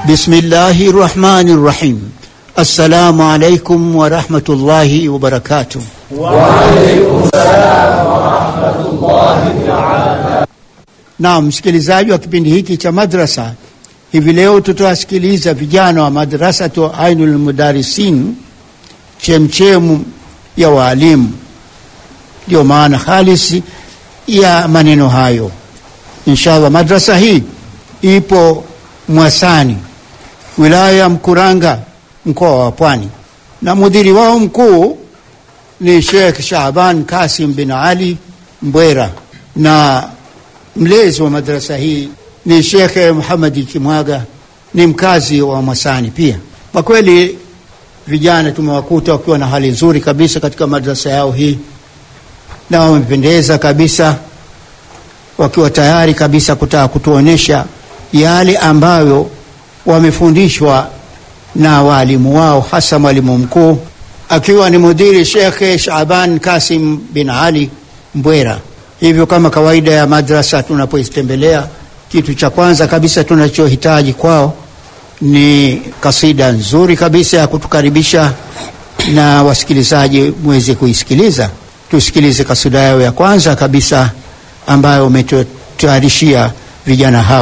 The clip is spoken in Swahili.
Bismillahi rahmani rahim. Assalamu alaikum warahmatullahi wabarakatuh. Naam, msikilizaji wa kipindi hiki cha madrasa, hivi leo tutawasikiliza vijana wa madrasatu Ainul Mudarisin, chemchemu ya waalimu. Ndiyo maana halisi ya maneno hayo. Inshallah, madrasa hii ipo Mwasani, wilaya ya Mkuranga, mkoa wa Pwani, na mudhiri wao mkuu ni Sheikh Shaaban Kasim bin Ali Mbwera, na mlezi wa madrasa hii ni Sheikh Muhamadi Kimwaga, ni mkazi wa Mwasani pia. Kwa kweli vijana tumewakuta wakiwa na hali nzuri kabisa katika madrasa yao hii, na wamependeza kabisa, wakiwa tayari kabisa kutaka kutuonyesha yale ambayo wamefundishwa na waalimu wao, hasa mwalimu mkuu akiwa ni mudiri Shekhe Shaban Kasim bin Ali Mbwera. Hivyo kama kawaida ya madrasa, tunapoitembelea kitu cha kwanza kabisa tunachohitaji kwao ni kasida nzuri kabisa ya kutukaribisha, na wasikilizaji mweze kuisikiliza. Tusikilize kasida yao ya kwanza kabisa ambayo umetutayarishia vijana hao.